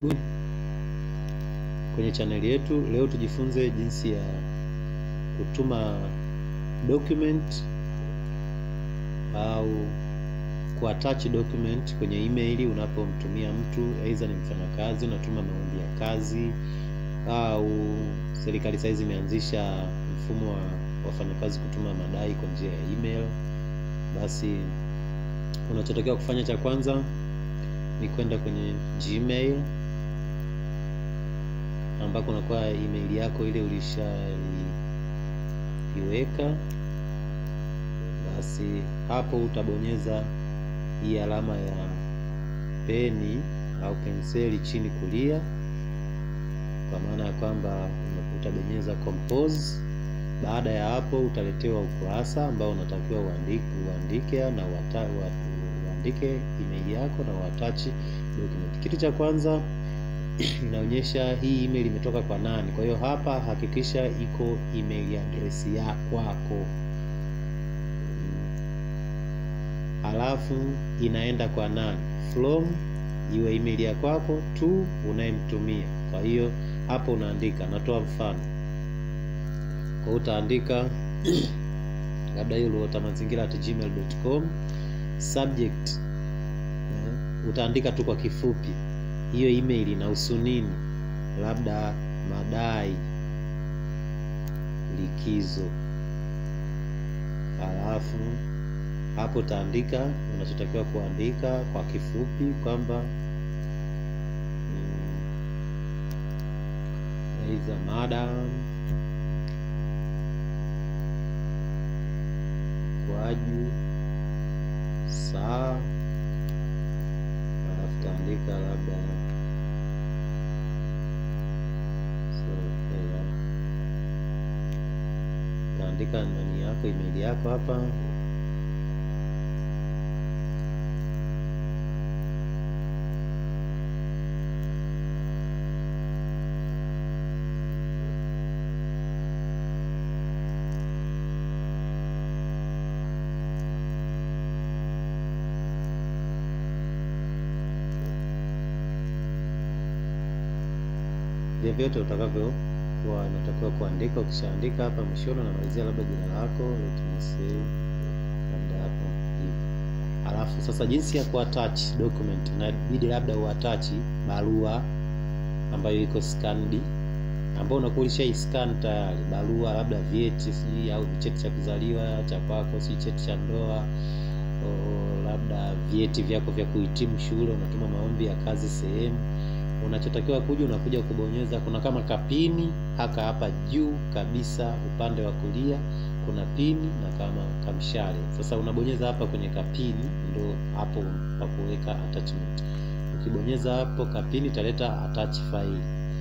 kwenye chaneli yetu. Leo tujifunze jinsi ya kutuma document au kuattach document kwenye email unapomtumia mtu, aidha ni mfanyakazi unatuma maombi ya kazi, au serikali saizi imeanzisha mfumo wa wafanyakazi kutuma madai kwa njia ya email. Basi unachotakiwa kufanya cha kwanza ni kwenda kwenye Gmail ambako unakuwa email yako ile ulishaiweka. Basi hapo utabonyeza hii alama ya peni au penseli chini kulia, kwa maana ya kwamba utabonyeza compose. Baada ya hapo utaletewa ukurasa ambao unatakiwa uandike, uandike na uandike email yako na uattach document. Kitu cha kwanza inaonyesha hii email imetoka kwa nani. Kwa hiyo hapa hakikisha iko email address ya kwako, halafu inaenda kwa nani, from iwe email ya kwako to unayemtumia. Kwa hiyo hapo unaandika, natoa mfano kwa hiyo utaandika labda hiyo Luota Mazingira at gmail.com subject uh, utaandika tu kwa kifupi hiyo email inahusu nini, labda madai likizo. Halafu hapo utaandika unachotakiwa kuandika kwa kifupi kwamba aiza mm, madam kwaju saa halafu taandika labda taandika nani yako email yako hapa vyovyote utakavyo kuwa natakiwa kuandika. Ukishaandika hapa mwishoni, unamalizia labda jina lako, let me say labda hapo hivi. Alafu sasa, jinsi ya kuattach document, inabidi labda uattach barua ambayo iko scanned, ambayo unakuwa ulisha scan tayari, barua labda vyeti, sijui au cheti cha kuzaliwa cha kwako, si cheti cha ndoa o, labda vyeti vyako vya kuhitimu shule, unatuma maombi ya kazi sehemu unachotakiwa kuja unakuja kubonyeza, kuna kama kapini haka hapa juu kabisa upande wa kulia kuna pini na kama kamshale. Sasa unabonyeza hapa kwenye kapini, ndo hapo pa kuweka attachment. Ukibonyeza hapo kapini italeta attach file,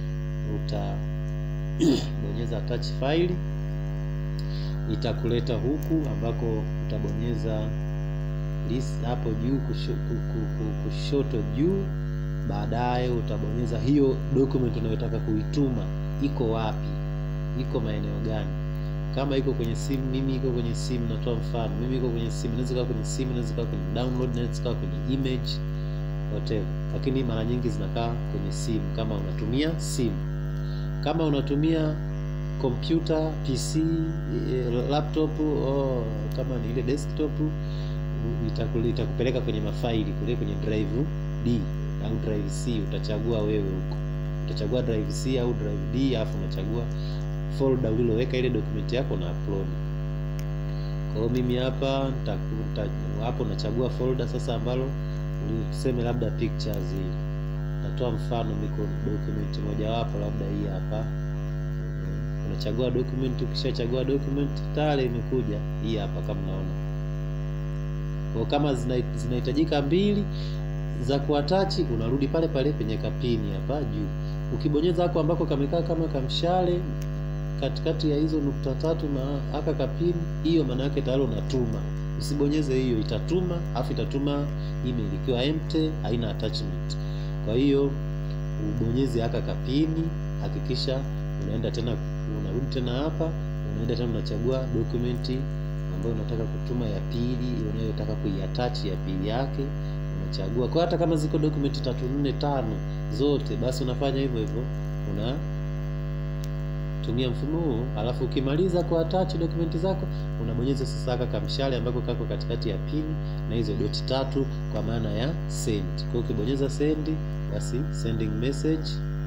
utabonyeza attach file, itakuleta huku ambako utabonyeza list hapo juu kushoto juu baadaye utabonyeza hiyo document unayotaka kuituma iko wapi, iko maeneo gani. Kama iko kwenye simu, mimi iko kwenye simu, natoa mfano, mimi iko kwenye simu, inaweza kuwa kwenye simu, inaweza kuwa kwenye download, inaweza kuwa kwenye image whatever, lakini mara nyingi zinakaa kwenye simu kama unatumia simu. Kama unatumia kompyuta PC, laptop oh, kama ni ile desktop itakupeleka kwenye mafaili kule kwenye drive D au drive C, utachagua wewe huko, utachagua drive C au drive D, alafu unachagua folder uliloweka ile document yako na upload. Kwa hiyo mimi hapa nitakuta hapo, nachagua folder sasa ambalo uliseme labda pictures hii, natoa mfano miko document moja wapo, labda hii hapa. Unachagua document, ukishachagua document tayari imekuja hii hapa kama unaona. Kwa kama zinahitajika mbili za kuatachi unarudi pale pale penye kapini hapa juu. Ukibonyeza hapo ambako kamekaa kama kamshale katikati ya hizo nukta tatu na aka kapini, hiyo maana yake tayari unatuma. Usibonyeze hiyo, itatuma afu itatuma email ikiwa empty, haina attachment. Kwa hiyo ubonyeze aka kapini, hakikisha unaenda tena, unarudi tena hapa, unaenda tena unachagua dokumenti ambayo unataka kutuma ya pili, unayotaka kuiattach ya pili yake unachagua kwa hata kama ziko document tatu nne tano zote basi unafanya hivyo hivyo una tumia mfumo huu alafu ukimaliza ku attach dokumenti zako unabonyeza sasa haka kamshale ambako kako katikati ya pin na hizo doti tatu kwa maana ya send kwa hiyo ukibonyeza send basi sending message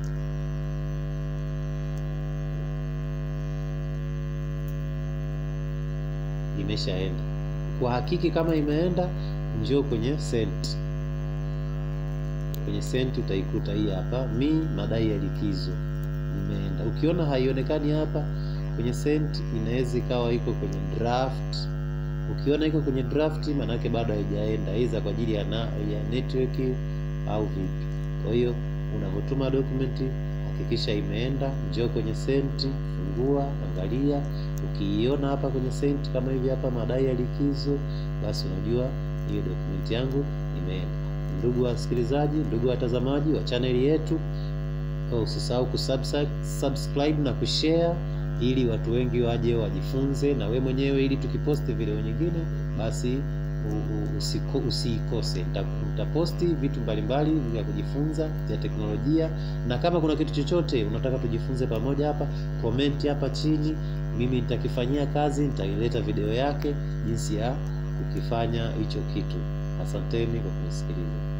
imeshaenda kwa hakiki kama imeenda njoo kwenye send kwenye send utaikuta hii hapa mi madai ya likizo imeenda ukiona haionekani hapa kwenye send inaweza ikawa iko kwenye draft ukiona iko kwenye draft maanake bado haijaenda aidha kwa ajili ya, na, ya network au vipi kwa hiyo unavyotuma document hakikisha imeenda njoo kwenye send fungua angalia ukiiona hapa kwenye send kama hivi hapa madai ya likizo basi unajua hiyo document yangu imeenda ndugu wasikilizaji ndugu watazamaji wa chaneli yetu usisahau kusubscribe na kushare ili watu wengi waje wajifunze na we mwenyewe ili tukiposti video nyingine basi usiko, usiikose nitaposti vitu mbalimbali vya kujifunza vya teknolojia na kama kuna kitu chochote unataka tujifunze pamoja hapa komenti hapa chini mimi nitakifanyia kazi nitaileta video yake jinsi ya kukifanya hicho kitu asanteni kwa kunisikiliza